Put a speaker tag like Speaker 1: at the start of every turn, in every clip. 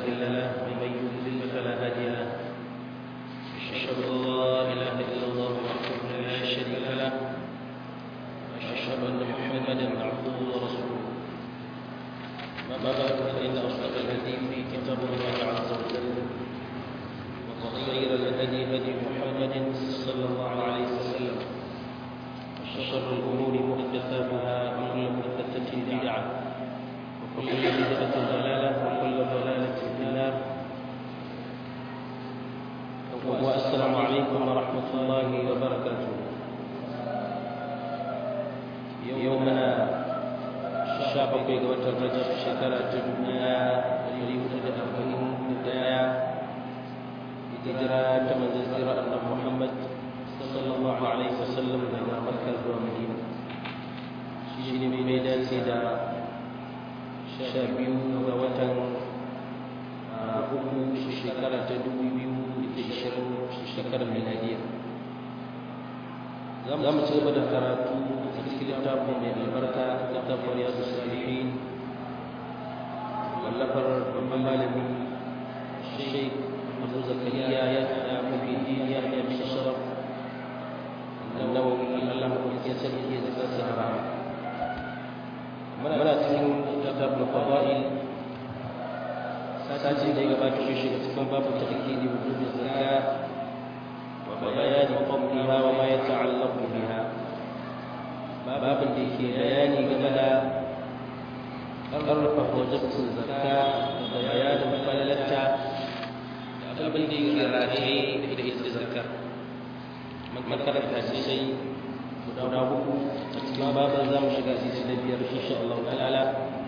Speaker 1: مضل له ومن يضلل فلا هادي له أشهد أن لا إله إلا الله وحده لا شريك له وأشهد أن محمدا عبده ورسوله ما بعد فإن أصدق الحديث كتاب الله عز وجل وخير الهدي هدي محمد صلى الله عليه وسلم وشر الأمور محدثاتها وكل محدثة بدعة وكل بدعة ضلالة وكل ضلالة في النار والسلام عليكم ورحمة الله وبركاته يومنا شابك قوة الرجب شكرة الدنيا يريد أربعين بداية هجرة من زيارة أن محمد صلى الله عليه وسلم إلى مكة ومدينة شيني بميدان سيدا شابيو ووتن uku shekara ta dubu biyu da ishirin shekarar miladiya za mu ci gaba da karatu a cikin littafin mai albarka littafin riyadu salihin wallafar babban malami sheik abu zakariya ya ya mafi ya ya bi sharaf annawawi allah ya sani ya zaka sahara muna cikin kitabul fadail sati da ya gabata shi shiga cikin babu tarkidi wujubin zakka wa bayani fadliha wa ma yata'allaqu biha babin da yake bayani game da ƙarfafa wajibcin zakka da bayanin falalarta da abin da yake rataye da ita zakka makaranta ce sai guda uku a cikin babin za mu shiga sisi na biyar insha Allah ta'ala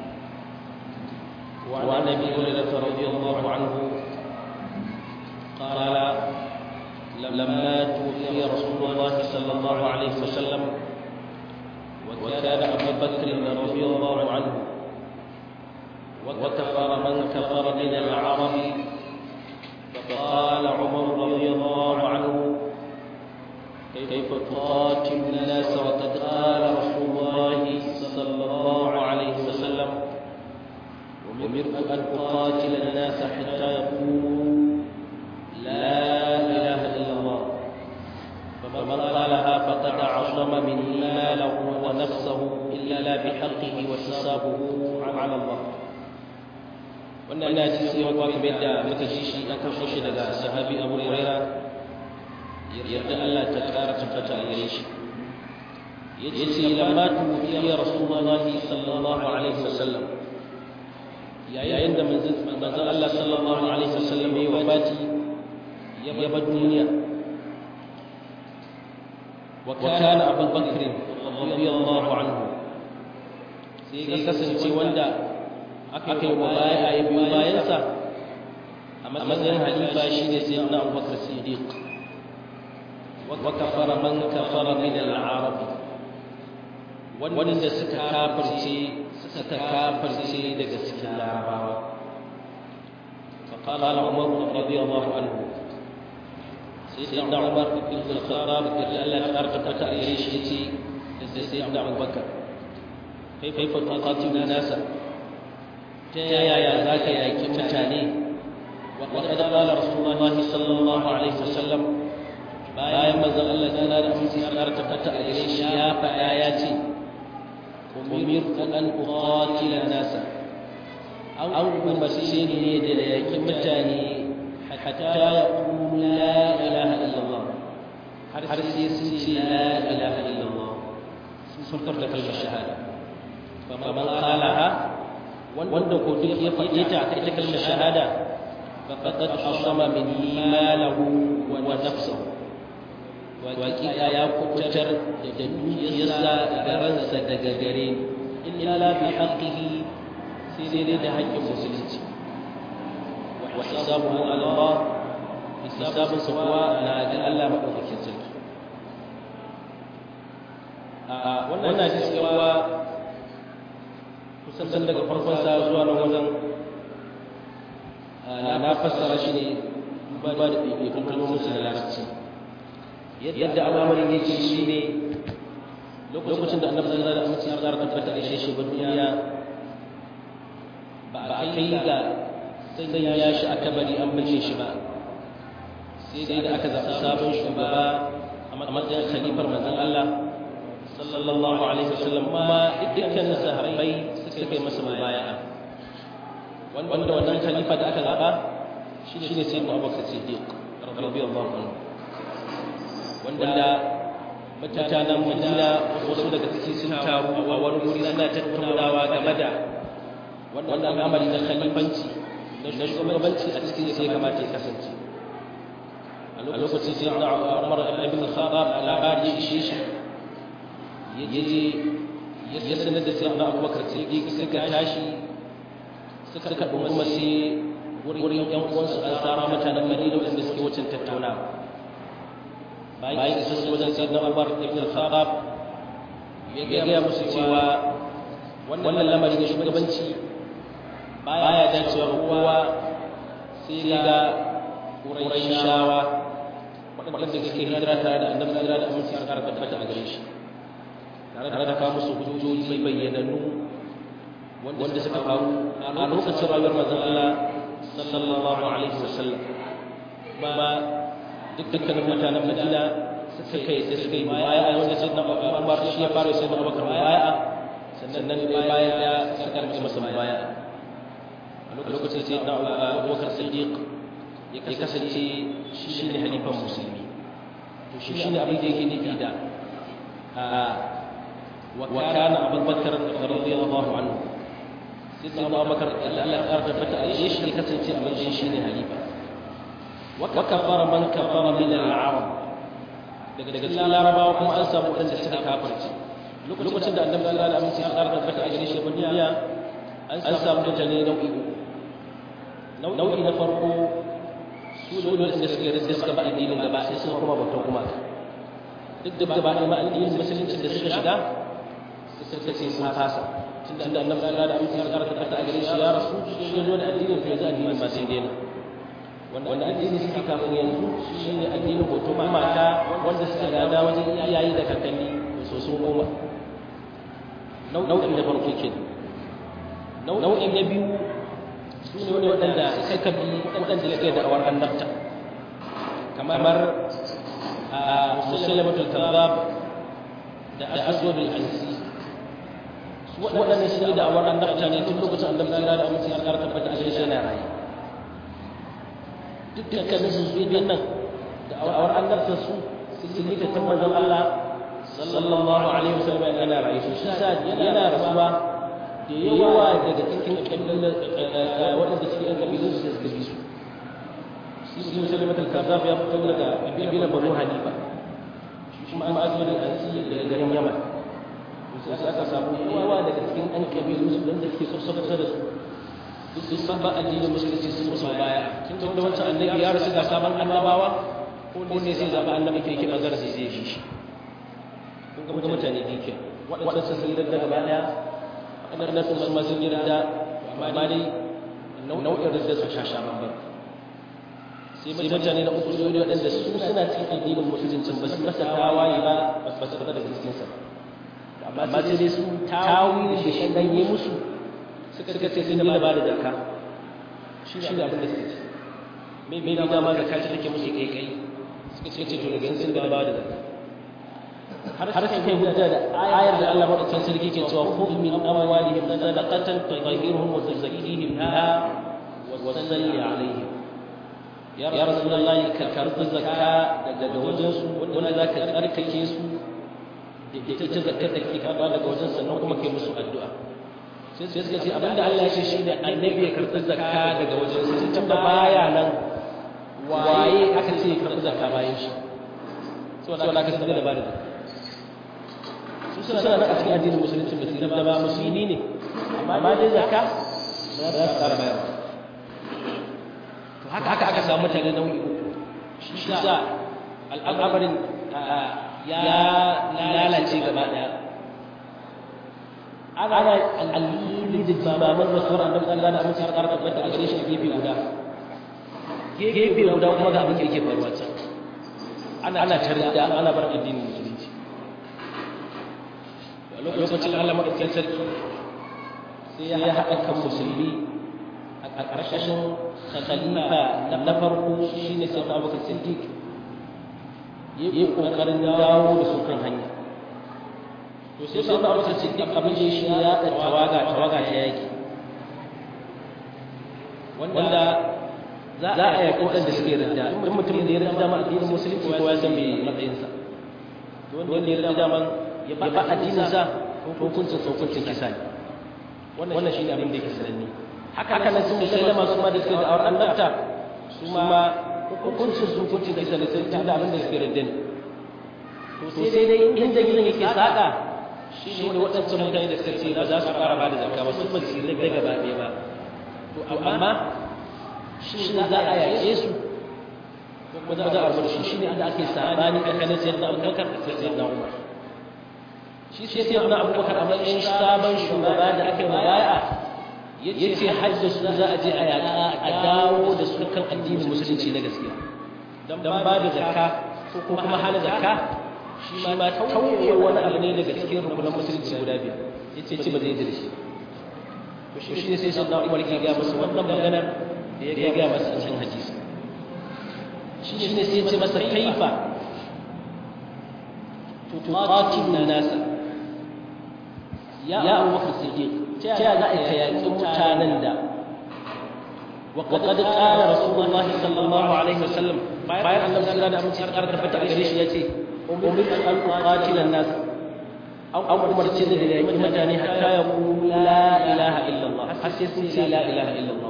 Speaker 1: وعن ابي هريره رضي الله عنه قال لما توفي رسول الله صلى الله عليه وسلم وكان ابو بكر رضي الله عنه وكفر من كفر من العرب فقال عمر رضي الله عنه كيف تقاتل الناس وقد قال رسول الله صلى الله عليه وسلم أمرت أن أقاتل الناس حتى يقولوا لا إله إلا الله فمن قالها فقد عصم مني ماله ونفسه إلا بحقه وحسابه على الله wannan ina ji sai wa kamar da muka ji shi an kawo shi daga sahabi Abu Huraira yarda Allah ta kara tabbata a gare shi yace lamma tuwiya Rasulullahi sallallahu alaihi wasallam yayin da manzon Allah sallallahu alaihi wasallam ya wafati ya bar duniya wa kana Abu Bakr radiyallahu anhu sai kasance wanda aka yi baya ya biyo bayansa a matsayin halifa shine sai na Abu Bakr Siddiq wa kafara man kafara min al-arab wanda suka kafirce suka kafirce daga cikin larabawa فقال عمر رضي الله عنه سيدنا عمر بن الخطاب قال لا تقرب تأريش يتي سيدنا أبو بكر كيف تقاتل الناس يا يا ذاك يا كمتاني وقد قال رسول الله صلى الله عليه وسلم bayan manzon Allah ta da aminci ya ƙara tabbata a gare shi ya faɗa ya ce umirtu an uqatila nasa an umarce ni ne da yakin mutane hatta yaqulu la ilaha illallah har sai sun ce la ilaha illallah sun furta kalmar shahada faman qalaha wanda ko duk ya faɗe ta ita kalmar shahada faqad asama min malahu wa nafsuhu waƙiƙa ya kubutar da dukiyarsa da ransa daga gare illa bi haqqihi sai dai da haƙƙin musulunci wa hisabuhu ala Allah hisabun sa kuwa na ga Allah madaukakin sarki a wannan hadisi yawa kusan daga farkon sa zuwa nan wajen na fassara shi ne duba da ɗaiɗaikun kalmomin su da larabci yadda al'amarin yake shi ne lokacin da annabi sallallahu alaihi wasallam ya tabbata da shi ba duniya ba a kai ga zai ya shi a kabari an binne shi ba sai da aka zaɓi sabon shugaba a matsayin khalifar manzon Allah sallallahu alaihi wasallam kuma dukkan sahabbai suka yi masa mubaya'a wanda wannan khalifa da aka zaɓa shine sayyidina Abubakar Siddiq radiyallahu anhu wanda mutanen Madina wasu daga ciki sun taru a wani wuri suna tattaunawa game da wannan al'amari na khalifanci na shugabanci a cikin sai kamata ya kasance a lokacin sai na Umar ibn Khattab labari ya ishe shi yaje ya sanar da sai na Abubakar Siddiq suka tashi suka karɓi kuma sai wurin ƴan uwansu an tsara mutanen Madina wanda suke wucin tattaunawa bayan isa su wajen sai na Umar ibn Khattab ya gaya musu cewa wannan lamari na shugabanci baya dacewa kowa sai ga Qurayshawa waɗanda suke hijira tare da annabi hijira da aminci a ƙara tabbata a gare shi tare da kawo musu hujjoji bayyanannu wanda suka faru a lokacin rayuwar manzon Allah sallallahu alaihi wasallam ba dukkanin mutanen Madina suka yi suka yi baya a wanda sai na Umar shi ya fara sai na Abubakar baya sannan bayan ya suka rike masa baya a lokacin sai na Abubakar Siddiq ya kasance shi ne halifan musulmi to shi ne abin da yake nufi da wa kana abubakar radiyallahu anhu sai sai Abu Bakar Allah ya tabbata a shi ne kasance a matsayin shi ne halifa wa kafara man kafara min al-arab daga daga cikin larabawa kuma an samu wadanda suka kafirci lokacin da annabi sallallahu alaihi wasallam ya tabbata a gare shi duniya an samu mutane nau'i nau'i na farko su ne wanda suke da suka ba addinin gaba sai sun kuma bautan kuma duk da gaba ɗaya ma addinin musulunci da suka shiga suka ce sun fasa tunda annabi sallallahu alaihi wasallam ya tabbata a gare shi ya rasu shi zo da addinin to yanzu addinin ba sai daina wanda addini suke kafin yanzu shine addinin bautan mata wanda suka gada wajen iyaye da kakanni so sun koma nau'in da farko ke nau'in na biyu su ne wani waɗanda suka bi waɗanda suke da awar annabta kamar a musulmatul kazzab da aswadul ansi su waɗanda su ne da awar annabta ne tun lokacin annabi sallallahu alaihi wasallam ya ƙara tabbata a shi yana rayu dukkanin su su nan da awar annabta su sun yi ta manzon Allah sallallahu alaihi wasallam yana rayu shi sa yana rasuwa da yawa daga cikin waɗanda suke yan kabilun su suka bi su shi musulmat al-kazzab ya fito daga kabilan banu hanifa kuma an azumi da ansi daga garin yaman sai aka samu yawa daga cikin yan kabilun su wanda suke sassauta da su duk sun ba addinin musulunci sun musu baya tun da wancan annabi ya rasu ga sabon annabawa ko ne sai zaɓa annabi ke kiɓa gara sai zai shi kun ga mutane dike waɗansu sun yi daga gaba ɗaya waɗannan sun ma sun yi da amma dai nau'in da su shasha babban sai mutane da uku su ne waɗanda su suna cikin addinin musulunci ba su masa tawaye ba ba su fita daga cikinsa ba amma sai dai su tawi da shi dan yi musu suka ce sun yi ba da zakka shi ne abin da suka ce mai bai dama zakka ce take musu kai kai suka ce to daga sun da ba da zakka har sai kai hujja da ayar da Allah madaukakin sarki ke cewa khudh min amwalihim sadaqatan tutahhiruhum wa tuzakkihim biha wa salli alaihim ya rasulullahi ka karbi zakka daga wajen su wanda zaka tsarkake su da ita zakkar da ke karba daga wajen sannan kuma kai musu addu'a sai suka ce abinda Allah ya ce shine annabi ya karbi zakka daga wajen su tunda baya nan waye aka ce karbi zakka bayan shi saboda aka sanar da ba da zakka suna nan a cikin addinin musulunci ba su da ba musulmi ne amma dai zakka ba za su tsara bayarwa to haka haka aka samu mutane nau'i uku shi sa al'amarin ya lalace gaba daya ana al'ili da jimaman rasuwar annabi Allah da amince har tabbata a gare shi gefe guda gefe guda kuma ga abin da yake faruwa can ana tarda ana bar addinin musulunci lokacin Allah maɗaukakin sarki sai ya haɗa kan musulmi a a ƙarshen khalifa na farko shine sai Abubakar Siddiq yi kokarin dawo da su kan hanya to sai sai Abubakar Siddiq abin da shi ya da tawaga tawaga ta yaki wanda za a yaƙi waɗanda suke rinda in mutum da ya rinda dama addinin musulunci ko ya san me matsayinsa wanda ya rinda dama ya ba addininsa hukuncin hukuncin kisa ne wannan shi ne abin da yake sananne haka nan sun musulama su ma da suke da awar annabta su ma hukuncin su hukuncin kisa ne sun tunda abin da suke rinda ne to sai dai inda gidan yake saƙa shi ne waɗancan mutane da suka ce ba za su fara ba da zakka ba su ba su rinda gaba ɗaya ba to amma shi za a yaƙe su kuma za a rabu da shi shi ne inda ake sabani tsakanin sayyidina abubakar da sayyidina umar shi sai sayyidina abubakar a matsayin sabon shugaba da aka yi mabaya ya ce hajji su za a je a yaƙa a dawo da su kan addinin musulunci na gaskiya don ba da zakka ko kuma hana zakka shi ma tauye wani abu ne daga cikin rukunan musulunci guda biyar ya ce ba zai yi da shi to shi ne sai sayyidina umar ke ga musu wannan maganar da ya gaya masa a cikin hadisi shi ne sai ce masa kaifa tuqatil nasa ya Abu Bakar Siddiq ta ya za a yaƙi mutanen da وقد قال رسول الله صلى الله عليه وسلم bayan annabi sallallahu alaihi wasallam ya tabbata gare shi yace umirtu an uqatila an-nas an umarce da yaƙi mutane hatta yaqulu la ilaha illallah har sai sun ce la ilaha illallah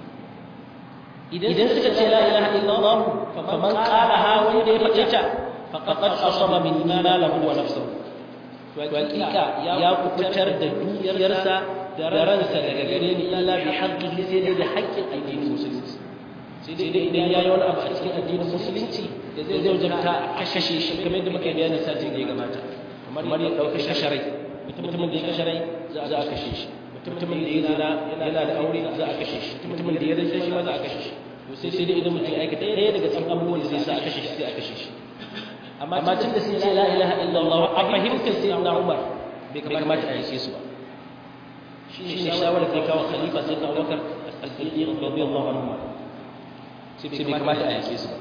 Speaker 1: idan suka ce la ilaha illallah faman qalaha wanda ya faɗe ta faqad asaba min malahu wa nafsuhu to hakika ya kubutar da dukiyarsa da ransa daga gare ni illa bi haqqihi sai dai da haƙƙin addinin musulunci sai dai idan yayi wani abu a cikin addinin musulunci da zai zai wajabta a kashe shi kamar yadda muka bayani satin da ya gabata kamar ya ɗauka kasharai mutumin da ya kasharai za a kashe shi mutumin da ya zina yana da aure za a kashe shi mutumin da ya rinsa shi ma za a kashe shi to sai sai dai idan mutum ya aikata ɗaya daga cikin abubuwan da zai sa a kashe shi sai a kashe shi amma tun da sun ce la ilaha illallah a fahimtar sai na umar bai kamata a yake su ba shi ne shawarar da kawo khalifa sai na abubakar as-siddiq radiyallahu anhu sai bai kamata a yake su ba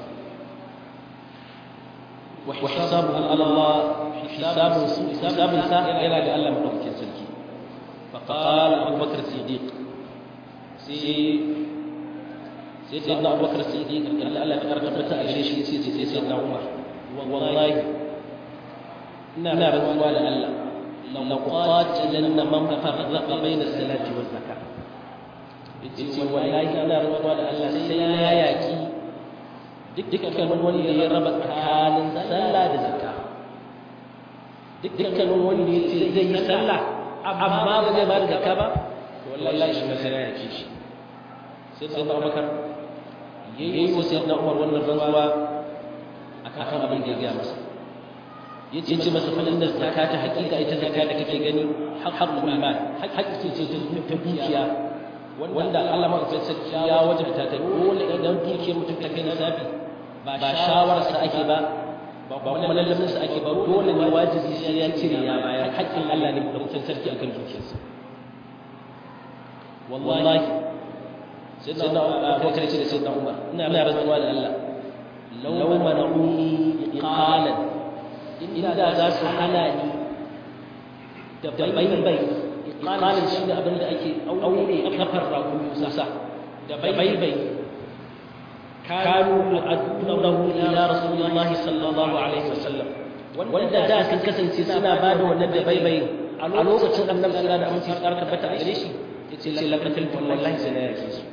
Speaker 1: wa hisabuhu ala Allah hisabun su hisabun sa yana da Allah madaukakin sarki fa qala abubakar siddiq sai sai sayyidina abubakar siddiq Allah ya tabbata a gare shi sai sai sayyidina umar wallahi ina rantsuwa da Allah la qatilanna man farraqa bayna salati waz zakat yace wallahi ina rantsuwa da Allah sai ya yaki dukkan wanda ya raba tsakanin sallah da zakka dukkan wanda ya ce zai yi sallah amma ba zai ba da zakka ba wallahi shi ma sai ya yaki shi sai sai Abubakar yayi wa sayyidina Umar wannan rantsuwa akan abin da ya gaya masa ya ce masa falin da zaka ta hakika ita zaka da kake gani haqqul mal haƙƙi ce ta dukiya wanda Allah ma sai sarki ya wajabta ta dole idan dukiyar mutum ta kai nasabi ba shawarar sa ake ba ba kuma lallamin sa ake ba dole ne wajibi sai ya cire ya bayar haƙƙin Allah ne da mutum sarki akan dukiyarsa wallahi sai na Abubakar ce da sai na Umar ina rantsuwa da Allah لو منعوني إقالا إن ذا سحنا لي دبيبي إقالا شيء أبن أكي أولي كفر موسى دبيبي كانوا يؤدونه إلى رسول الله صلى الله عليه وسلم wanda da sun kasance suna ba da wannan da baibai a lokacin annabi sallallahu alaihi wasallam sai tsara tabbata a gare shi yace lakatul wallahi sai na yake su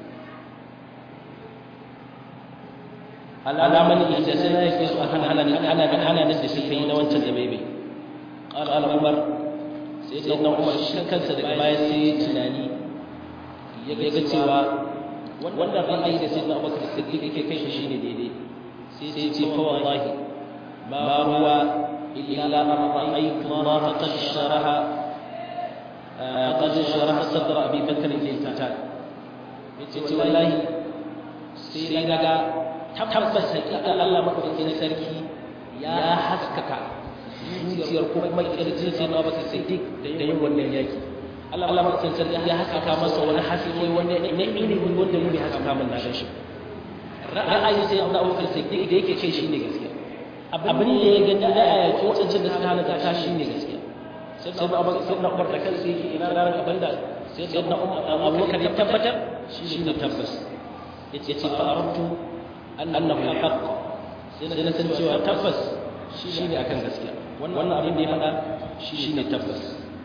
Speaker 1: alaman ita sai na yake su a kan hana hana da hana da su kai na wancan da baibai qala umar sai sai na umar shi kansa daga baya sai tunani ya ga cewa wannan ra'ayi da sai na abubakar siddiq yake kai shi shine daidai sai sai ce fa wallahi ma huwa illa an ra'aytu Allah qad sharaha qad sharaha sadra abi bakr lil qital yace wallahi sai daga tabbas hakika Allah madaukakin sarki ya haskaka zuciyar ko kuma kirjin sai na baka siddiq da yin wannan yaki Allah Allah mutum sarki ya haskaka masa wani haske wanda na ilimi wanda mu bai haskaka mun na gan shi ra'ayi sai Abu Bakar Siddiq da yake ce shine gaskiya abin da ya gani da ayati wancan da suka hana zakka shine gaskiya sai Abu Bakar sai Umar da kansa yake ina ranar abin da sai Sayyidina Abu Bakar ya tabbatar shine tabbas yace ce fa arabtu annahu haqq sai na san cewa tabbas shine akan gaskiya wannan abin da ya faɗa shine tabbas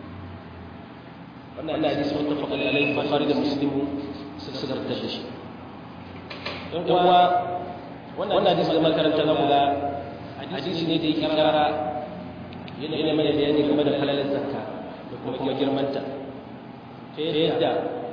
Speaker 1: wannan Allah hadisi muttafaqun alayhi Bukhari da Muslim suka fitar da shi don kuwa wannan hadisi da makaranta na kula hadisi ne da yake karara yana yana mana bayani game da halalin zakka da kuma girmanta ta yadda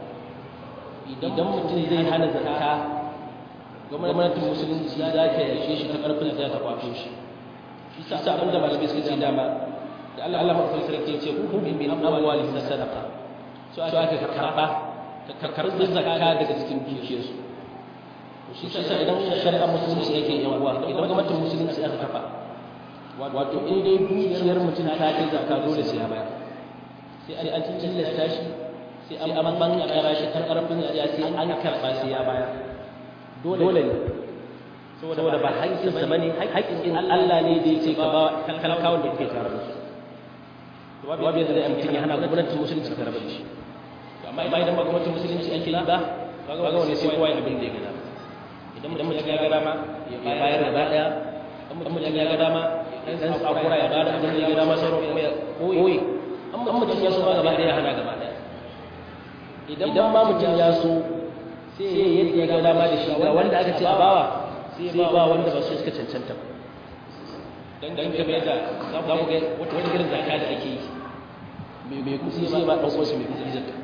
Speaker 1: idan mutum zai hana zakka gwamnatin musulunci za ta yashe shi ta karfin da ta kwato shi isa abinda malamai suka ce dama da Allah Allah mafi sarki ce ku bi min amwali sadaqa so aka karba ka karbi zakka daga cikin dukiyarsu shi sa idan shari'a musulunci yake yan uwa idan gwamnatin musulunci aka kafa wato in dai dukiyar mutum ta kai zakka dole sai ya bayar sai an tilasta shi sai an ban kara shi tar karfin ya sai an karba sai ya bayar dole ne saboda ba haƙƙin sa bane haƙƙin Allah ne da yake ka ba talakawan da yake tare da su to babu yadda zai mutum ya hana gwamnatin musulunci ta rabu da shi amma idan ba gwamnatin musulunci ake yi ba kaga wani sai kowa ya abin da ya gada idan mutum ya ga dama ya bayar da daya idan mutum ya ga dama dan sakura ya bada abin da ya ga dama sauran kuma ya koyi amma mutum ya so ba gaba daya hana gaba daya idan ma mutum ya so sai ya yadda ya ga dama da shi ga wanda aka ce a bawa sai ba ba wanda ba su suka cancanta ba dan dan kamar yadda za ku ga wata wata irin zakka da ake yi mai kusi sai ba dan uwansa mai kusi zakka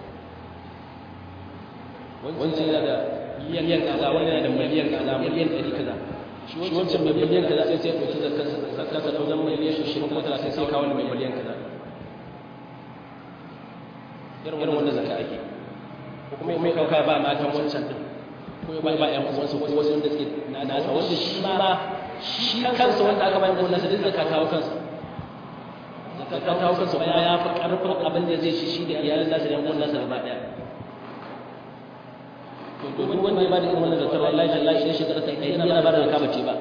Speaker 1: wancan yana da miliyan kaza wani yana da miliyan kaza miliyan ɗari kaza shi wancan mai miliyan kaza sai sai ya ɗauki zakkarsa ta wajen miliyan ashirin ko talatin sai kawo wani mai miliyan kaza irin wanda zakka ake ko kuma mai ɗauka ba matan wancan ɗin ko ya ba ƴan uwansa ko wasu wanda suke nasa wanda shi ma shi kansa wanda aka bayan gonarsa duk zakka kawo kansa zakka kawo kansa kuma ya fi ƙarfin abin da zai shi shi da iyalin nasa da ƴan gonarsa gaba ɗaya to duk wanda ya bada irin wannan zakar wallahi tallahi idan shekara ta ɗari yana bada zakka bace ba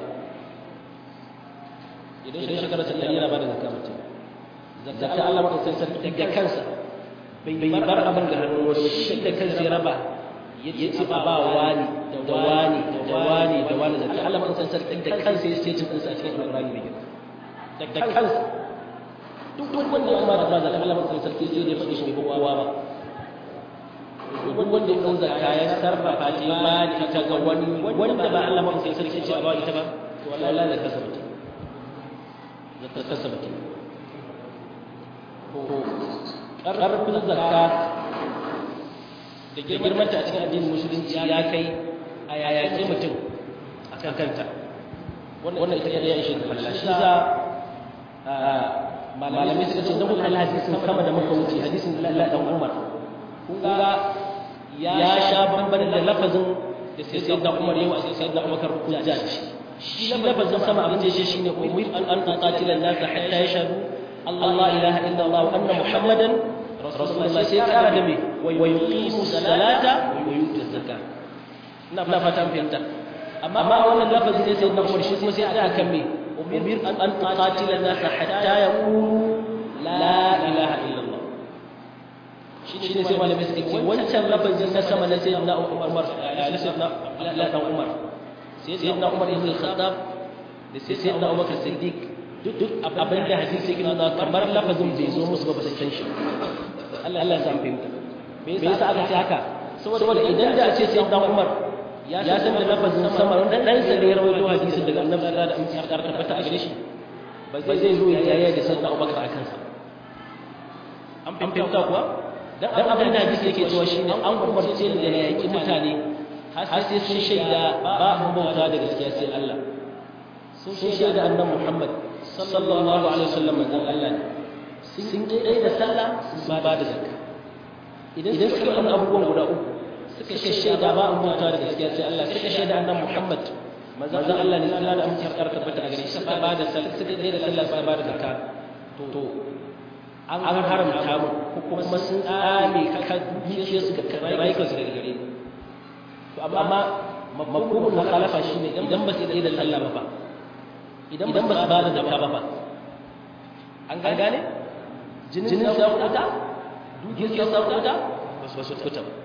Speaker 1: idan shekara ta ɗari yana bada zakka bace zakka Allah maka sai sarki da kansa bai bar abin da hannun wani shi da kansa ya raba ya ce ba ba wani da wani da wani da wani zakka Allah maka sai sarki da kansa ya ce cin ɗinsa a cikin Al-Qur'ani mai girma da kansa duk wanda ya ma da zakka Allah maka sai sarki sai ya faɗi shi bai kowa ba duk wanda ya ɗau zakka ya sarrafa ta ba ita ga wani wanda ba Allah ba sai sarki ce ba ita ba to wallahi da kasa mutum da kasa mutum to ƙarfin zakka da girmanta a cikin addinin musulunci ya kai a yayace mutum a kan kanta wannan ita ya ishe da falla shi za malamai suka ce don kuka hadisin sama da muka wuce hadisin Allah dan Umar kun ga ya sha bamban da lafazin da sai sai da Umar yawa sai sai da Abubakar hujja da shi shi lafazin sama abin da yake shine umir an an qatila an-nas hatta yashhadu Allah ilaha illa Allah wa anna Muhammadan rasulullah sai kara da me wa yuqimu salata wa yutu zakat ina fata fahimta amma wannan lafazin ne sai da Umar shi kuma sai aka kan me umir an an qatila an-nas hatta yaqulu la ilaha illa Allah shi ne sai malamai suka ce wancan lafazin na sama na sayyidina Umar na sayyidina la dan Umar sayyidina Umar ibn al-Khattab da sayyidina Abu Bakar Siddiq duk abin da hadisi yake nuna kamar lafazin bai zo musu ba ba san shi Allah Allah ya san fahimta me yasa aka ce haka saboda idan da ce sayyidina Umar ya san da lafazin sama wanda dan sa ne ya rawaito hadisin daga Annabi sallallahu alaihi wasallam ya tabbata a gare shi ba zai zo ya yaya da sayyidina Abu Bakar akan sa an fahimta kuwa dan abin da hadisi yake cewa shine an umarce da yaki mutane har sai sun shaida ba mu bauta da gaskiya sai Allah sun shaida annabi Muhammad sallallahu alaihi wasallam manzon Allah ne sun dai da sallah sun ba da zakka idan suka yi abubuwan guda uku suka shaida ba mu bauta da gaskiya sai Allah suka shaida annabi Muhammad manzon Allah ne sallallahu alaihi wasallam tabbata a gare shi suka ba da sallah suka dai da sallah suka ba da zakka to an haramta mu ko kuma sun tsame ka dukiyar su ga rayukan su daga gare mu to amma mafhumul mukhalafa shine idan ba su da Allah ba idan ba su ba da zakka ba an gane jinin sa kuta dukiyar sa kuta ba su kuta ba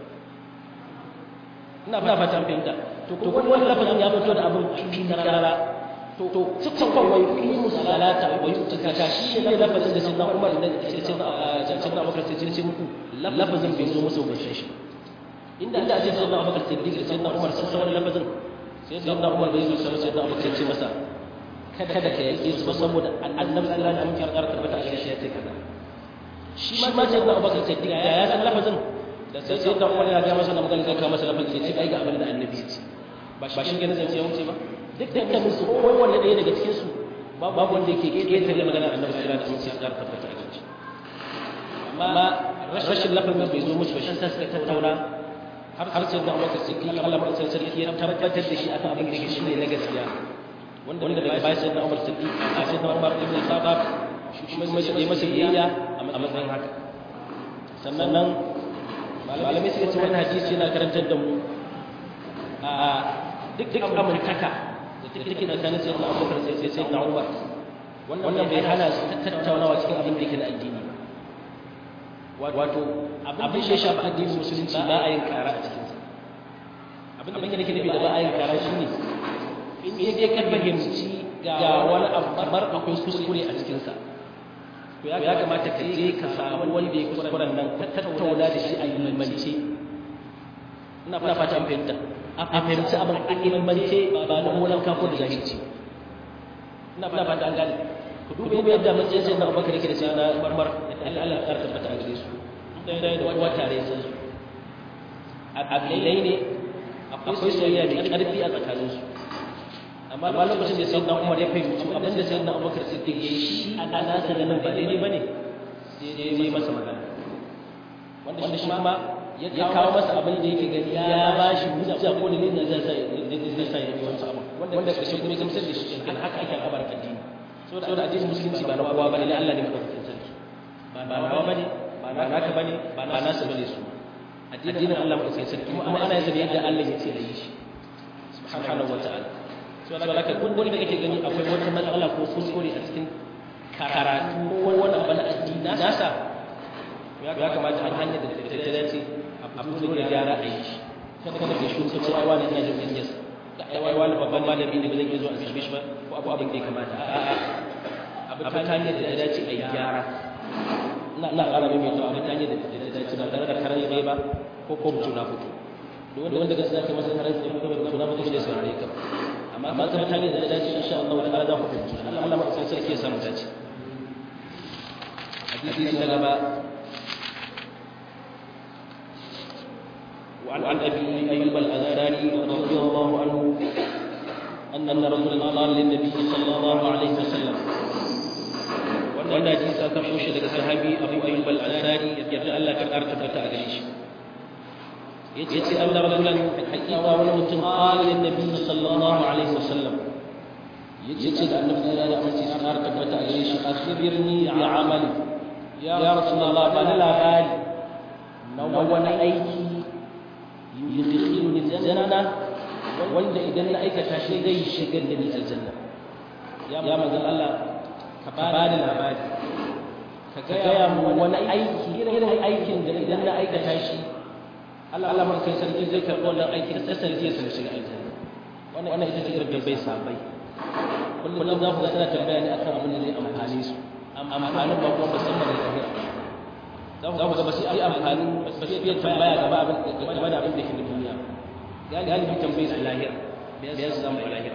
Speaker 1: ina fatan fahimta to kuma wani lafazin ya fito da abin cikin karara to cikon wai yi musalata wai tukaka shi ne lafazin da sinna umar da sinna abubakar sai ce muku lafazin bai zo musu bashin shi inda da ce sinna abubakar sai digar sinna umar sun san wani lafazin sai sinna umar bai zo sai sinna abubakar ce masa kada ka yake su saboda annabi sallallahu alaihi wasallam ya tabbata a shi ya ce kaza shi ma sinna abubakar sai digar ya san lafazin da sai sai da umar ya ga masa na magana zai kawo masa lafazin sai ce ai ga abin da annabi ya ce ba shi ganin zance ya wuce ba dukkanin su kowanne ɗaya daga cikin su babu wanda yake ƙetare magana annabi sallallahu alaihi wasallam ya tabbata a gaci amma rashin lafazin bai zo musu ba shi sai suka tattauna har sai da Abubakar Siddiq Allah mai sarki ya tabbatar da shi akan abin da yake shine na gaskiya wanda wanda daga bayan sai da Umar Siddiq a sai da Umar ibn Khattab shi kuma masa yi masa biyayya a matsayin haka sannan nan malamai suka ce wannan hadisi yana karantar da mu a duk duk amurtaka da take tsakanin sayyidina abubakar sai sai sayyidina umar wannan bai hana su tattaunawa cikin abin da yake na addini wato abin da ya shafi addinin musulunci ba a yin kara a cikinsa abin da nake nufi da ba a yin kara shine in dai ka fahimci ga wani abu kamar akwai kuskure a cikinsa to ya kamata ka je ka samu wanda ya kuskuren nan ka tattauna da shi a ilmance ina fata an fahimta a fahimci abin a ilmance ba da molan kafo da jahilci ina fata an gane ku duba yadda matsayin sai na abubakar yake da sai na marmar Allah Allah ya tabbata a gare su ɗaya da wata tare sun su abilai ne akwai soyayya mai ƙarfi a tsakaninsu amma lokacin da sai na umar ya fahimci abin da sai na abubakar siddiq ya yi shi a nasa ganin ba daidai ba ne sai ya yi masa magana wanda shi ma ya kawo masa abin da yake gani ya ba shi hujja ko dalilin da zai zai sa ya yi wancan abin wanda ƙarshe kuma ya gamsar da shi kan haka ake al'abar addini saboda addinin musulunci ba na kowa bane na Allah ne madaukakin sarki ba nawa bane ba naka bane ba nasu bane su addinin Allah madaukakin sarki kuma ana yin yadda Allah ya ce a yi shi subhanahu wataala so da haka kun wanda kake gani akwai wata matsala ko kuskure a cikin karatu ko wani abu na addini nasa ya kamata an hanyar da ta dace a fito da gyara a yi shi kada kada ka shi ka ce ai wani ina jin yas ai wani babban malami ne ba zan iya zuwa a same shi ba ko abu abin da ya kamata a'a abu ta hanyar da ta dace a yi gyara ina ƙara mai mai abu ta hanyar da ta dace ba tare da karar bai ba ko ko mutu na fito duk wanda wanda gaskiya kai masa karar bai ko mutu na fito shi da saurare ka amma amma ta hanyar da ta dace insha Allah ta'ala za ku fahimci Allah Allah ma sai sarki ya samu dace hadisi na gaba وعن عن ابي ايوب الانصاري رضي الله عنه ان ان رجلا قال للنبي صلى الله عليه وسلم وان حديث aka shi daga sahabi abu ayyub al-ansari yadda Allah ka karta ta gare shi yace anna rajulan haqiqa wani mutum qala lin nabi sallallahu alaihi wasallam yace da annabi sallallahu alaihi wasallam ya karta ta gare shi akhbirni bi amali ya rasulullah bani labari na wani aiki yudkhiluni aljanna wanda idan na aikata shi zai shigar da ni aljanna ya manzon Allah ka bani labari ka gaya mu wani aiki irin aikin da idan na aikata shi Allah Allah man kai sarki zai karɓi wannan aiki da sarki ya sanar shiga aljanna wannan ita ce irin bai sabai kullum za ku ga tana tambaya ne akan abin da zai amfane su amfanin ba kuma musamman da lahira za ku ga ba su yi amfani ba su iya tambaya gaba abin game da abin da ke da duniya galibi tambayi su lahira bayan su zama lahira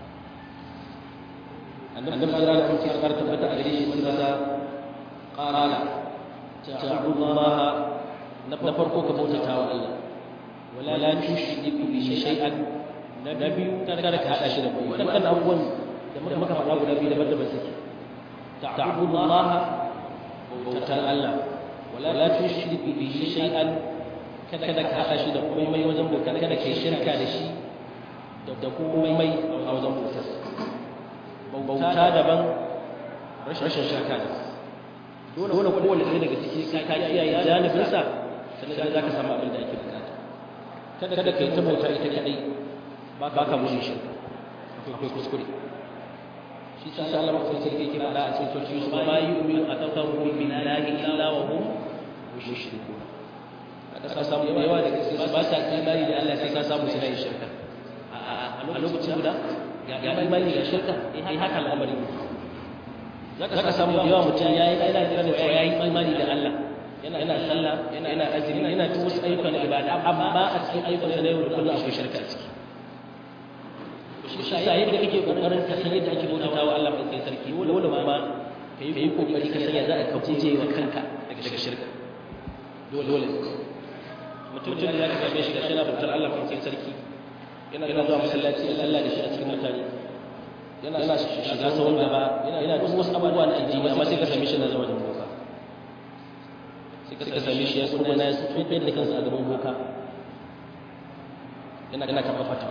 Speaker 1: annabi sallallahu alaihi wasallam ya tabbata a gare shi sun rasa qala ta'budullaha na farko ka bautata wa Allah wala tushriku bi shay'an na biyu kada ka hada shi da kowa wannan abubuwan da muka faɗa guda biyu daban-daban suke ta'budullaha bautar Allah wala tushriku bihi shay'an kada ka hada shi da komai wajen bautar kada kai shirka da shi da komai a wajen bautar bauta daban rashin shirka da dole kowane ɗaya daga ciki ka kiyaye janibinsa sannan za ka samu abin da ake bukata kada ka yi ta bauta ita kadai ba ka mushi shi akwai kuskure shi sa Allah ma sai sai ke fada a cikin soci su ma yu'minu aktharuhum billahi illa wa hum mushrikun aka ka samu yawa daga cikin su ba sa imani da Allah sai ka samu suna yin shirka a lokacin guda ga imani ga shirka eh haka al'amari zaka samu da yawa mutum yayi yana da cewa yayi imani da Allah yana yana sallah yana yana azumi yana duk wasu ayyukan ibada amma a cikin ayyukan sa na yau da kullum akwai shirka a ciki shi sa yadda kake kokarin ka san yadda ake bautata wa Allah mai sarki dole ma ka yi kokari ka sanya za a ka guje wa kanka daga shirka dole dole mutum da ya ka gabe shi da shi na bautar Allah mai sarki yana yana zuwa masallaci ya sallah da shi a cikin mutane yana yana shiga sahun gaba yana duk wasu abubuwa na addini amma sai ka same shi na zama da boka sai ka same shi ya kuma na su tuɓe da kansa a gaban boka yana yana kafa fatawa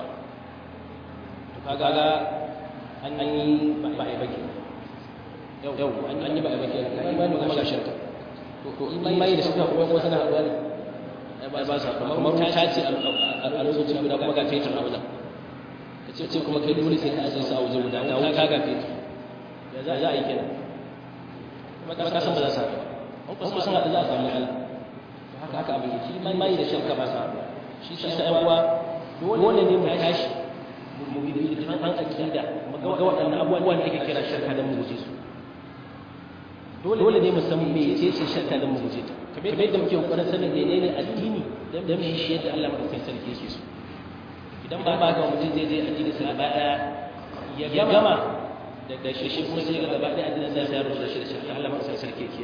Speaker 1: kaga an yi ba a yi baki yau an yi ba a yi baki an yi ba kuma ga shirka to imani da shirka kuma kuma suna haɗuwa ne ba ba sa kamar ta ce a lokacin guda kuma ga fetur a wajen ka ce ce kuma kai dole sai ka ajiye su a waje guda ga wuta ga fetur ya za a yi kenan kuma ka san ba za su haɗu ba kuma sun haɗu za a samu matsala haka haka abin yake imani da shirka ba sa haɗu shi sa ƴan uwa dole ne mu tashi mu bi an aqida mu ga waɗannan abubuwan da ake kira shirka dan mu guje su dole ne mu san me ce ce shirka dan mu guje ta kamar yadda muke kokarin sanin menene addini dan mu yi shi yadda Allah madaukakin sarki yake so idan ba ba ga mutum zai je addini sa gaba daya ya gama da shi shi kuma sai ga gaba daya addinin sa ya rubuta shi da shirka Allah madaukakin sarki yake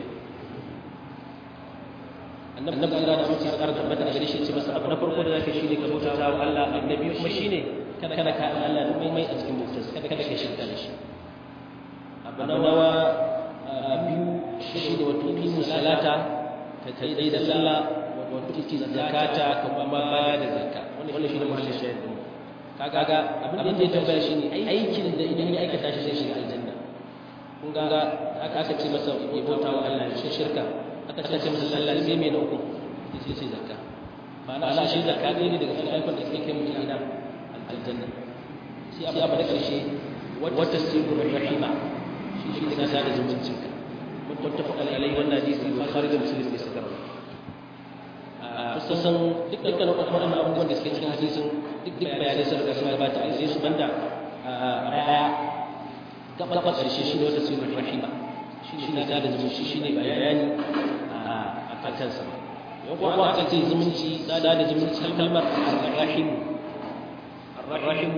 Speaker 1: annabi annabi da da mutum ya karanta tabbata a gare shi ce masa abu na farko da zaka shine ka bauta wa Allah annabi kuma shine kada kada ka Allah da mai a cikin bautar kada kada ka shirka da shi abu na nawa biyu shi da wato qimu salata ka kai da sallah wato kike zakata ka kuma ba da zakka wannan shi ne muhallin shahid din kaga abin da ya tambaya shi ne aikin da idan ya aikata shi zai shiga aljanna kun ga aka ce masa ya bauta wa Allah shi shirka aka ce masa sallah sai mai na uku sai sai zakka ma'ana shi zakka ne daga cikin ayyukan da suke kai mutum ina aljanna sai abu da karshe wata sirru rahima shi shi ne kasa da zumuncin ka muttafaq alaihi wannan hadisi bukhari da muslim ne suka rawaito kusan dukkan waɗannan abubuwan da suke cikin hadisin duk duk bayanai sun riga sun gabata a sai su banda a baya gaba karshe shi ne wata sirru rahima shi ne sada zumunci shi ne bayani a kansa yau kuma aka ce zumunci sada da zumunci kalmar rahimu الرحم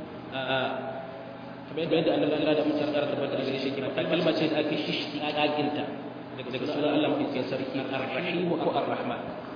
Speaker 1: kamar yadda Allah ya da mutar da tabbata da shi kuma kalma ce da ake shishi kaginta daga sunan Allah mai cikin sarki ar-rahim ko ar-rahman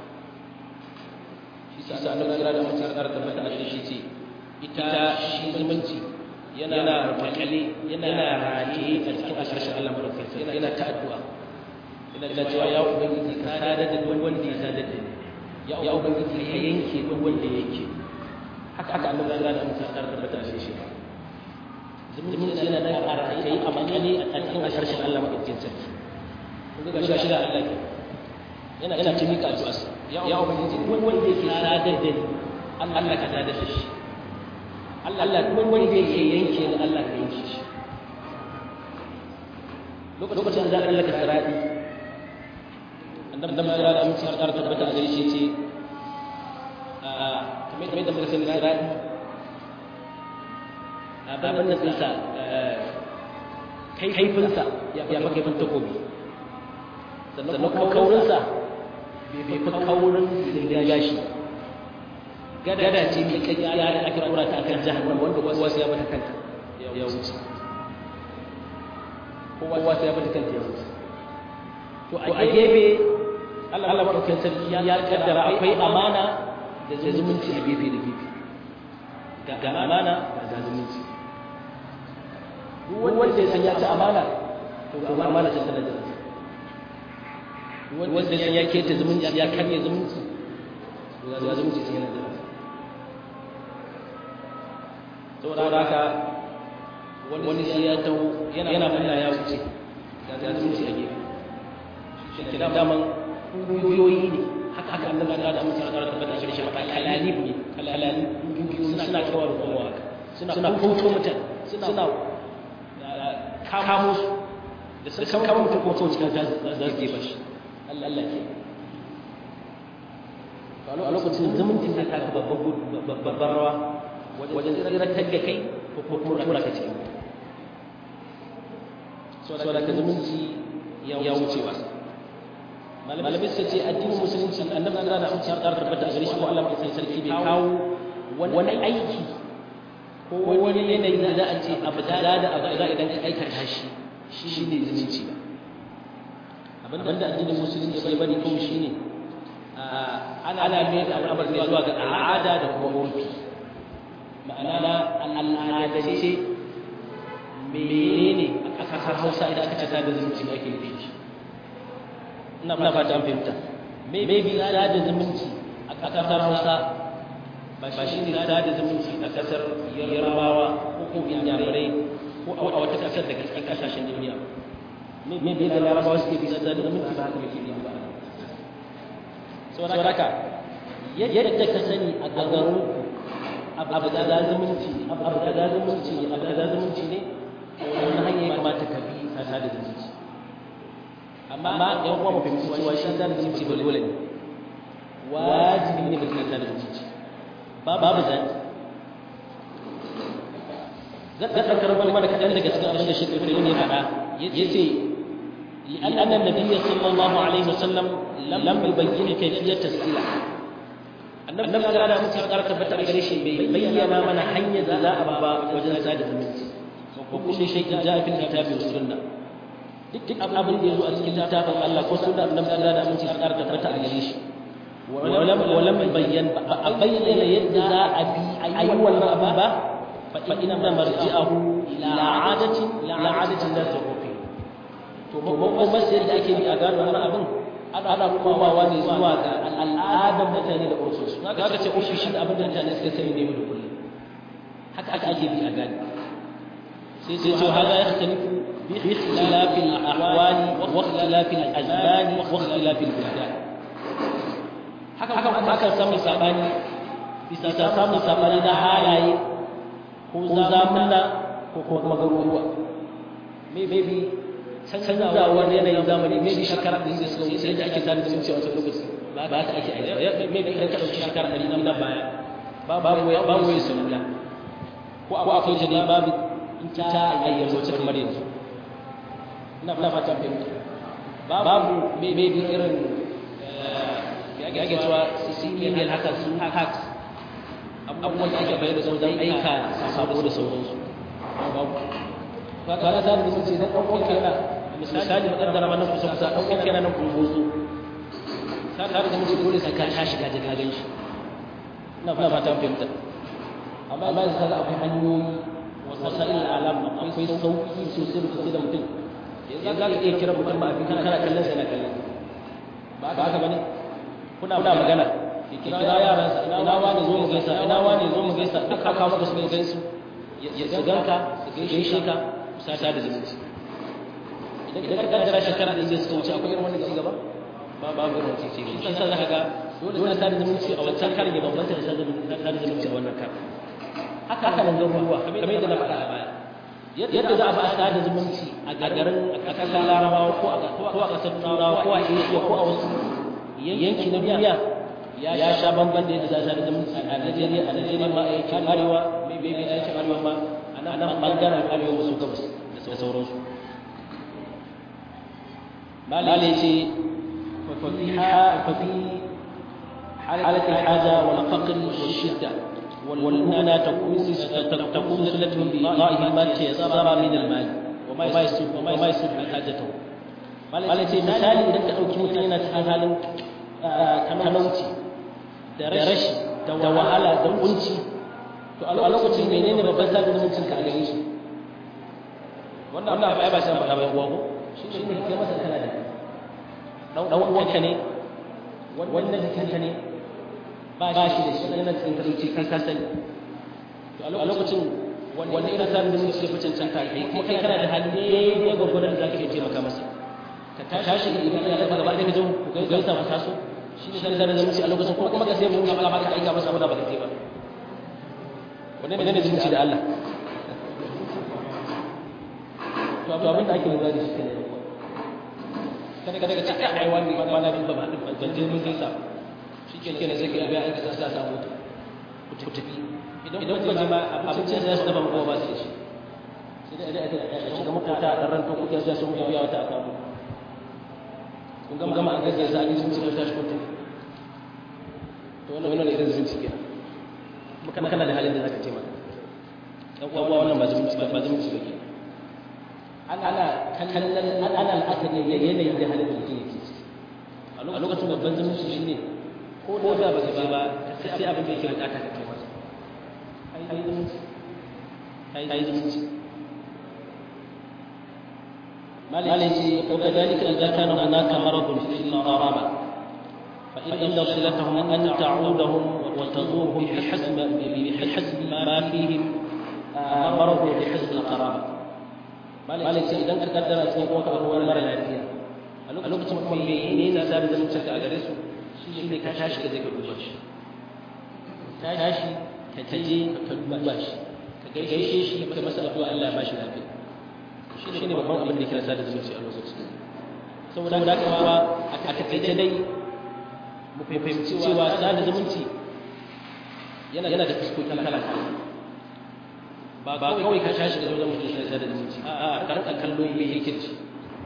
Speaker 1: shi sa Allah ya da mutar da tabbata da shi ce ita shi zumunci yana makale yana rataye a cikin ashirin Allah mai sarki yana ta addu'a yana cewa ya ubangiji ka sadar da duk wanda ya sadar da ni ya ubangiji ka yanke duk wanda ya yanke haka haka annabi ya gane mutum kar da bata shi ba zumunci yana da ƙara kai a makale a cikin harshen Allah madaukakin sarki kun ga shi da Allah yana yana ce mika addu'a ya ubangiji duk wanda yake sadar da ni Allah ka sadar da shi Allah duk wanda yake yanke ni Allah ka yanke shi lokacin da za a lallaka sirati annabi ya gane mutum kar da bata gare shi ce kamar da muka sani sirati abin nan ɗinsa kaifinsa ya fi kaifin takobi sannan kuma kaurinsa bai fi kaurin zirga gashi gada ce mai kakkiya da ake kura ta akan jahannama wanda kowa sai ya bata kanta ya wuce kowa sai ya bata kanta ya wuce to a gefe Allah maɗaukin sarki ya kaddara akwai amana da zumunci a gefe da gefe ga amana ga zumunci wanda ya san ya ci amana to ga amana ta tana da wanda ya san ya keta zumunci ya karya zumunci to ga zumunci sai yana da saboda haka wani sai ya taho yana yana ya wuce ga zumunci a gefe shi da daman kungiyoyi ne haka haka annabi da da mutum da tabbata shi shi maka kalalib ne kalalib suna kawar kowa haka suna kauto mutane suna kamo su da sun kamo mutum ko kawai cikin za su gefa shi Allah ke a lokacin zumunci zai taka babban rawa wajen tsiratar da kai ko kuma tura ka cikin so da ka zumunci ya wuce ba malamai suka ce addinin musulunci annabi da da amince har tabbata a gare shi ko Allah mai sarki bai kawo wani aiki ko wani yanayi da za a ce abu da da abu da idan ka aikata shi shi ne zumunci ba abinda addinin musulunci bai bari kawai shi ne ana mai da al'amar ne zuwa ga al'ada da kuma urfi ma'ana al'adance menene a kasar hausa idan aka ce da zumunci da ake nufi shi ina fata an fahimta maybe da zumunci a kasar hausa ba shi ne da zumunci a kasar yarbawa ko inyamurai ko a wata kasar daga cikin kasashen duniya maybe da larabawa suke bisa da zumunci ba haka muke ba sauraka yadda ka sani a garin abu da za zumunci abu da za zumunci ne abu da za zumunci ne wani hanya ya kamata ka bi ka da zumunci amma yan kuma mafi cewa shi da zumunci ba dole ne wajibi ne mutum ya da zumunci babu zaki zan ɗaukar wani mana kaɗan daga cikin abin da shi ƙarfi ne faɗa ya ce لأن النبي صلى الله عليه وسلم لم يبين كيفية السلع النبي صلى الله عليه وسلم قال تبت على شيء بين من حي ذا أبا وجل زاد المنت وكل شيء جاء في الكتاب والسنة duk abin da ya zo a cikin littafin Allah ko sunna annabi sallallahu alaihi wasallam ya ƙara tabbata a gare shi walam walam bayyan ba a bayyana yadda za a bi ayi wannan abin ba fa inna marji'ahu ila adati ila adati la tuqi to kuma sai da ake bi a gano wannan abin ana komawa ne zuwa ga al'adar mutane da ursus kaga ce ursus shi abin da mutane suka sani ne da kullum haka aka ake bi a gani sai sai to hada yakhtalifu bi ikhtilaf al-ahwal wa ikhtilaf al-azman wa ikhtilaf al-buldan haka haka kuma aka samu sabani bisa samu sabani na halaye ko zamanna ko kuma garuruwa maybe canzawar yanayin zamani maybe shekara ɗin da suka wuce yadda ake zane zumunci a wancan lokaci ba ta ake aiki maybe idan ka ɗauki shekara ɗari nan baya babu babu yin salula ko akwai ta dai babu ita a yanzu ta kamar yanzu ina fata fahimta babu maybe irin ya ake cewa su email haka su hacks abubuwan da ake bayar da su don aika sabo da sauransu babu kaga za mu ce dan ɗauko kana misali mu kaddara mana kusa kusa ɗauko kana nan kungozo sai da mu ce dole sai ka tashi ka je ka gan shi ina fata fahimta amma yanzu kaga akwai hanyoyi wasa'il alam akwai sauki sosai da sosai da mutum yanzu za ka iya kira mutum ba abin kana kallon sa yana kallon ba haka bane kuna magana ki kira yaransa ina wani zo mu gaisa ina wani zo mu gaisa duk aka maka su ne gaisu ya su ganka su gaishe ka sata da zumunci idan ka kaddara shekara ɗin da suka wuce akwai irin wannan cigaba ba babu irin wannan cigaba shi yasa zaka ga dole sa da zumunci a wancan karin ya bambanta da sa da zumunci a wannan karin haka haka nan garuruwa kamar yadda na faɗa a baya yadda za a ba sa da zumunci a garin a ƙasar larabawa ko a ko a ƙasar turawa ko a asia ko a wasu yanki na duniya ya sha bamban da yadda za a da zumunci a najeriya a najeriya ma a yankin arewa mai bai a yankin arewa ma a nan ɓangaren arewa maso gabas da sauransu malai ce fafi حالة الحاجة والفقر والشدة والمنى تكون تكون صلتهم بإعطائه ما تيسر من المال وما يسد وما يسد حاجته malai ce misali idan ka ɗauki mutum yana cikin halin talauci da rashi da wahala da kunci to a lokacin menene babban sadin zumuncin ka a gare shi wannan wannan ba ba shi faɗa ba uwa ko shi ne kai masa kana da dan uwanka ne wannan jikinka ne ba shi da shi yana cikin talauci kai ka sani to a lokacin wanda irin sadin zumunci ya fi cancanta kai kuma kai kana da hali daidai gwagwaron da za ka iya taimaka masa ka ka tashi idan ya gaba gaba ɗaya ka je ku gaisa ku taso shi ne sada zumunci a lokacin ko kuma ka sai mu ka ba ka aika masa wanda ba ka je ba wannan ne zumunci da Allah to abin da ake lura da shi kenan kada kada ka ce kai ai wani ba na ba ba ban je mun gaisa shi ke kenan sai ka ga aika sa sa samu ku tafi idan idan kuka je ma abincin da su dafa mu ba su da shi sai dai a shiga makota a ran to kuke zuwa sun biya wata aka mu kun gama gama an gaisa za a yi sun ci tashi kun tafi to wannan wannan irin zumunci kenan kuma kana da halin da zaka ce maka dan uwa wannan ba zumunci ba zumunci ba kenan ana kallon ana al'akari da yanayin da halin mutum yake ciki a lokacin babban zumunci shine ko da ba ka je ba sai abin da yake bukata ka kai masa ai zumunci ai zumunci مالك وكذلك إذا كان هناك مرض في القرابة فإن صلتهم أن تعودهم وتزورهم بحسب بحسب ما فيهم مرض بحسب القرابة مالك إذا تقدر أن يكون هو المرض العافية a lokacin kuma me ne sa da zumunci a gare su shi ne ka tashi ka je ka duba shi tashi ka je ka duba shi ka gaishe shi ka masa addu'a Allah ya bashi lafiya shi ne babban abin da kira sada zumunci a lokacin saboda haka kuma a takaice dai mu fahimci cewa sada zumunci yana da fuskoki kala kala ba kawai ka tashi da wajen mutum sai sada zumunci a karka kallo me yake ci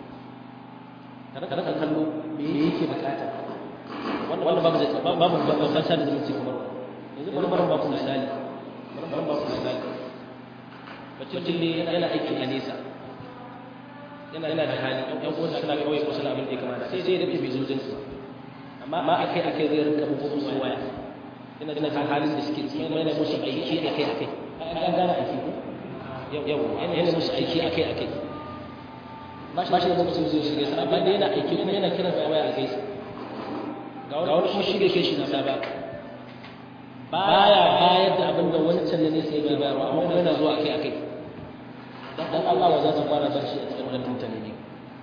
Speaker 1: karka kallo me yake bukata wannan babu babu babban sada zumunci kamar yanzu bari bari ba ku misali bari ba ku misali mutum ne yana aiki a nesa yana yana da hali ɗan uwan suna kawai ko suna abin da ya kamata sai sai da bai zo jinsu amma amma akai akai zai rinka bugu musu waya yana da kan halin da suke ciki yana musu aiki akai akai an gane aiki ko yau yana musu aiki akai akai ba shi da lokacin zai shige sa amma da yana aiki kuma yana kiran sa waya a gaisa ga wani kuma shi bai kai shi nisa ba baya bayar da abin da wancan ne sai yake bayarwa amma kuma yana zuwa akai akai dan Allah wa za ta fara barci a cikin wannan mutane ne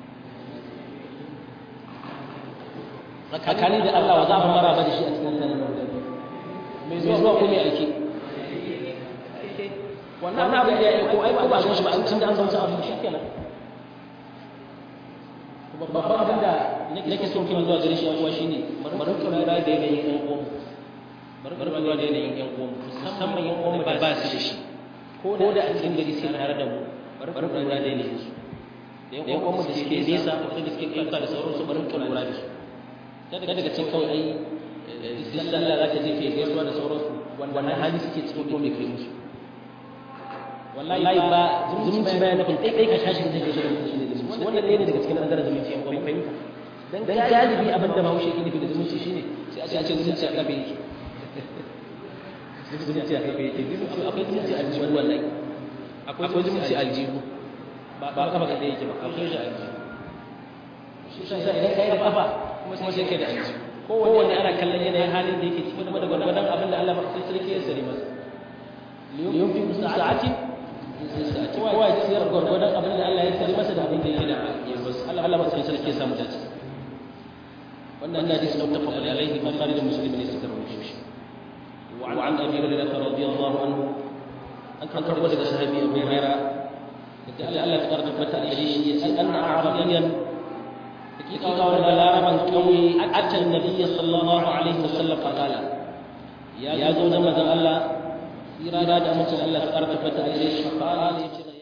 Speaker 1: tsakani da Allah wa za mu mara da shi a cikin wannan mutane mai zuwa ko mai aiki wannan abin da ya yi ko ai ko ba shi ba an tun da an zama abin shi kenan babban abin da nake so kin zuwa gare shi yan uwa shine bari ka lura da yanayin yan uwan bari ka lura da yanayin yan uwan musamman yan uwan da ba su da shi ko da a cikin gari sai tare da mu bari ka lura da yanayin su da yan uwan da suke nesa ko da suke kanta da sauransu bari ka lura da su kada daga cikin kawai ai duk sallah za ka je kai gaisuwa da sauransu wannan hali suke cikin ko me kai musu wallahi ba zumunci ba yana nufin kai ka tashi da zai gaishe da mutum ne zumunci wannan ɗaya ne daga cikin ɓangaren zumunci yan kuma fahimta dan galibi abin da bahaushe ke nufi da zumunci shine sai a ce zumunci a ƙafe yake zumunci a ƙafe yake akwai zumunci a jihu wallahi akwai zumunci a jihu ba ba kafa kaɗai yake ba akwai shi a jihu shi sa idan ka yi da kafa kuma sai kai da jihu kowanne ana kallon yanayin halin da yake ciki kuma da gwargwadon abin da Allah mafi sarki ya sare masa liyun fi sa'atin kowa ya ciyar gwargwadon abin da Allah ya sare masa da abin da yake da Allah mafi sarki ya samu dace wannan hadisi muttafaq alayhi bukhari da muslim ne suka rawaito shi وعن ابي هريره رضي الله عنه ان كان كربلاء صحابي ابو هريره قال الله تبارك وتعالى ان اعرابيا حقيقه ولا لاربا قوي اتى النبي صلى الله عليه وسلم فقال يا زوج الله إرادة أمس الله تبارك وتعالى فقال